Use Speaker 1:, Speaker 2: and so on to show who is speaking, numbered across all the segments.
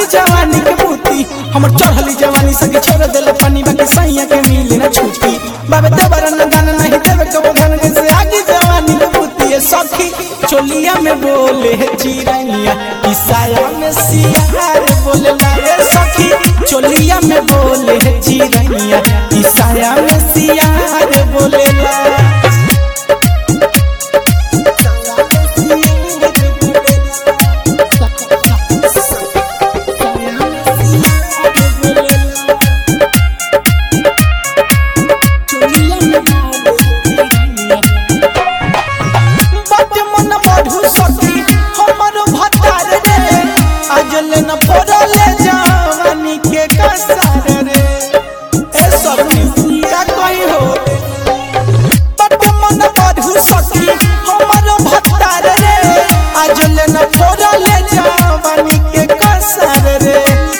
Speaker 1: जवानी के बूती हमर चढ़ली जवानी संगे छोड़ देले पानी बाकी सैया के मिली ना छूटी बाबे देवर न दान नहीं देवे कबो धन से आगे जवानी के बूती है सखी चोलिया में बोले है चिरैया ईसाया में सियार बोले लाए सखी चोलिया में बोले है चिरैया ईसाया में सियार बोले ला बाटे मन बढ़ू सखी हमर भतार रे आजल न पड़ले जवानी के कसार रे ए सखी का कोई हो बाटे मन बढ़ू सखी हमर भतार रे आजल न पड़ले जवानी के कसार रे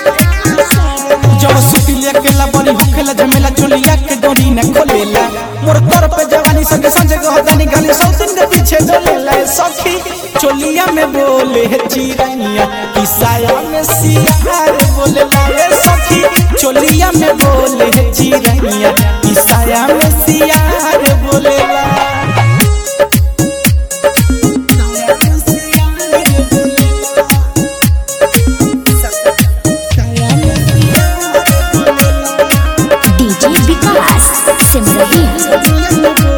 Speaker 1: जब सुती लेके ला बड़ी होखेला झमेला चोलिया के डोरी न खोलेला मोर तर पे जवानी संगे संगे गहदानी गाली सौसिन के पीछे डोलेला सखी चोलिया में बोले है चिरैया ईसाया में सियार बोलेला ए सखी चोलिया में बोले है चिरैया ईसाया में सियार बोलेला
Speaker 2: डीजे विकास सिमरही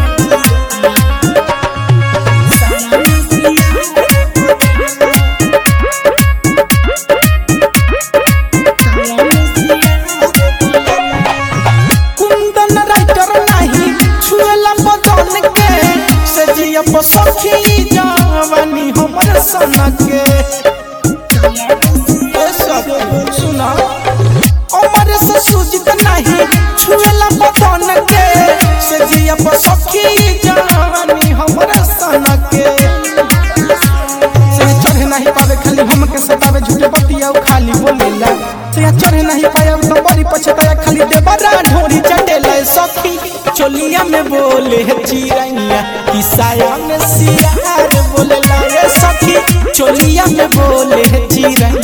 Speaker 1: कुंदन राइटर नहीं छुएला बदन के से जिया पर सखी जवानी हमर सन के ए सब सुना अमर से सुजित नहीं छुएला बदन के से जिया पर सखी जवानी हमर सन के से चढ़ नहीं पावे खाली हमके सतावे झूठे बतिया उ खाली बोलेला से चढ़ नहीं पाया तो बड़ी पछताया खाली देवरा ढोरी चटेला सखी चोलिया में बोले है चिरैया ईसाया में सियार बोलेला ये सखी चोलिया में बोले है चिरैया